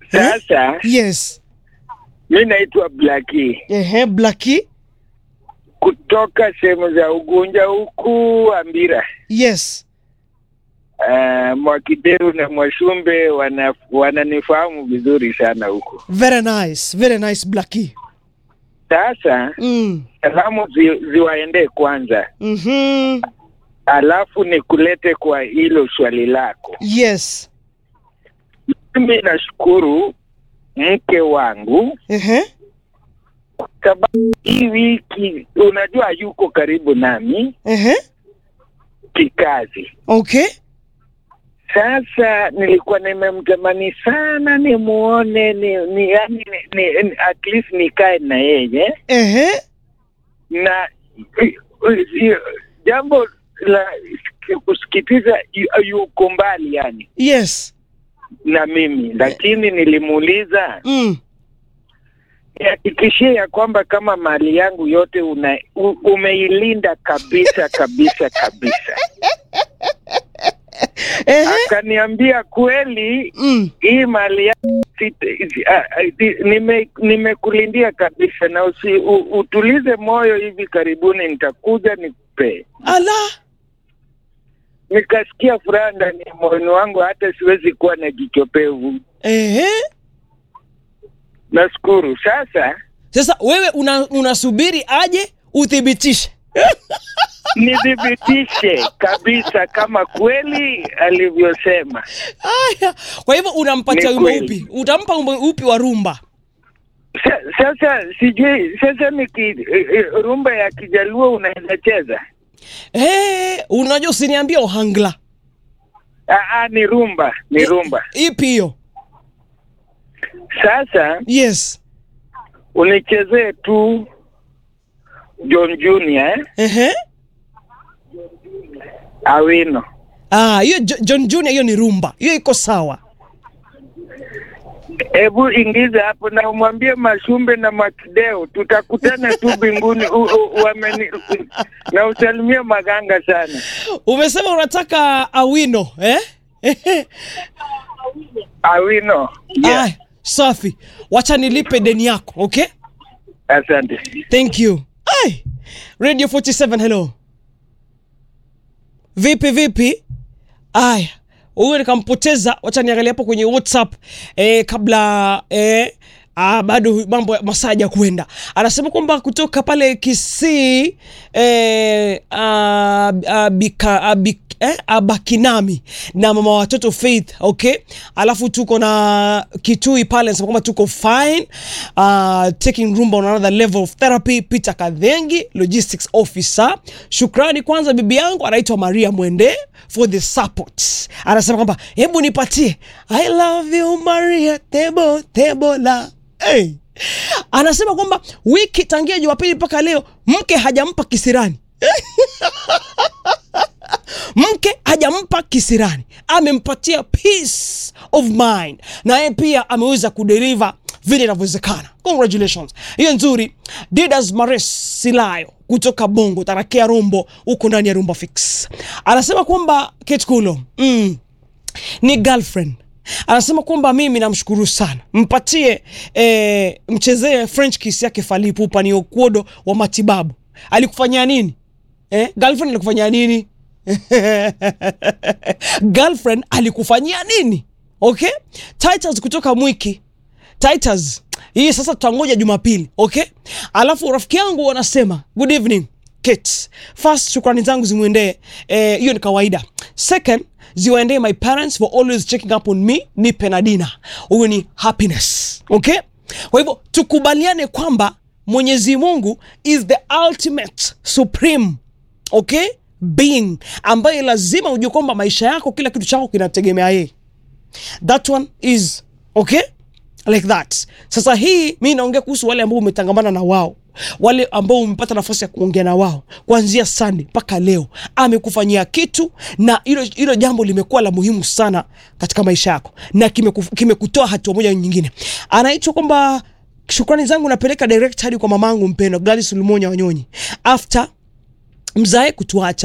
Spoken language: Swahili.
Sasa Yes. mi naitwa Blaki Ehe, Blackie. kutoka sehemu za Ugunja huku Ambira. Yes. Uh, Mwakideru na Mwashumbe wana wananifahamu vizuri sana huku. Very nice. Very nice Blackie. Sasa Mm. salamu zi, ziwaendee kwanza, Mhm. alafu nikulete kwa hilo swali lako. Yes. Mimi nashukuru mke wangu Ehe. sababu hii wiki unajua yuko karibu nami Ehe. kikazi. Okay. Sasa nilikuwa nimemtamani sana nimuone ni, ni, yani, ni, ni, at least nikae na yeye Ehe. na i- i- jambo la kusikitiza yu- yuko mbali yani Yes. na mimi, lakini nilimuuliza Mm. nihakikishie ya kwamba kama mali yangu yote una, u, umeilinda kabisa kabisa kabisa. Ehe. Akaniambia kweli Mm. hii mali yangu sita- si- ah, ah, si- nime- nimekulindia kabisa, na usi, u, utulize moyo, hivi karibuni nitakuja nikupee. Ala. Nikasikia furaha ndani ya moyoni wangu, hata siwezi kuwa na jichopevu. Ehe. Nashukuru. Sasa Sasa wewe una, unasubiri aje uthibitishe. nithibitishe kabisa kama kweli alivyosema. Aya. Kwa hivyo unampatia Ni wimbo kweli. upi? Utampa wimbo upi wa rumba? Sa, sasa sijui sasa niki eh, eh, rumba ya Kijaluo unaweza cheza? Eh, unajua usiniambia ohangla. Ah, ah, ni rumba, ni rumba. Ipi hiyo? Sasa Yes. unichezee tu John Junior eh? Ehe. Awino. Ah, hiyo Jo- John Junior hiyo ni rumba. Hiyo iko sawa. Hebu ingiza hapo na umwambie Mashumbe na Makideo tutakutana tu mbinguni. u- u- wameni- na usalimie Maganga sana. Umesema unataka awino, eh? Awino. Yeah. Ah, safi. Wacha nilipe deni yako, okay? Asante. Thank you. Ai. Radio 47 hello. Vipi vipi? Aya. Huyo nikampoteza, wacha niangalia hapo kwenye WhatsApp eh, kabla eh, Ah, bado mambo ya masaa ya kwenda. Anasema kwamba kutoka pale Kisii eh, ah, ah, bika, ah, bik, eh, Abakinami na mama watoto Faith, okay? Alafu tuko na Kitui pale anasema kwamba tuko fine. Uh, taking rumba on another level of therapy. Peter Kadhengi, logistics officer. Shukrani kwanza bibi yangu anaitwa Maria Mwende for the support. Anasema kwamba hebu nipatie I love you Maria tebo tebo la hey. Anasema kwamba wiki tangia Jumapili mpaka leo mke hajampa kisirani mke hajampa kisirani, amempatia peace of mind, na yeye pia ameweza kudeliver vile inavyowezekana. Congratulations, hiyo nzuri. Didas Mares Silayo kutoka Bongo Tarakea Rombo, huko ndani ya Rumba Fix, anasema kwamba Ketkulo mm, ni girlfriend anasema kwamba mimi namshukuru sana, mpatie eh, mchezee French kiss yake Fally Ipupa ni okuodo wa matibabu. Alikufanyia nini eh? Girlfriend alikufanyia nini? girlfriend alikufanyia nini? Okay, Titus kutoka Mwiki Titus, hii sasa tutangoja Jumapili, okay? Alafu rafiki yangu wanasema good evening Kate. First, shukrani zangu zimwendee eh, hiyo ni kawaida. Second, ziwaendee my parents for always checking up on me, nipe na dina. Huyo ni happiness, okay? Kwa hivyo tukubaliane kwamba Mwenyezi Mungu is the ultimate supreme okay being ambaye lazima ujue kwamba maisha yako kila kitu chako kinategemea yeye that one is okay like that sasa hii mi naongea kuhusu wale ambao umetangamana na wao wale ambao umepata nafasi ya kuongea na wao kuanzia Sunday mpaka leo amekufanyia kitu na hilo hilo jambo limekuwa la muhimu sana katika maisha yako na kimekutoa kime hatua moja nyingine anaitwa kwamba shukrani zangu napeleka direct hadi kwa mamangu mpendwa Gladys Lumonya Wanyonyi after mzae kutuacha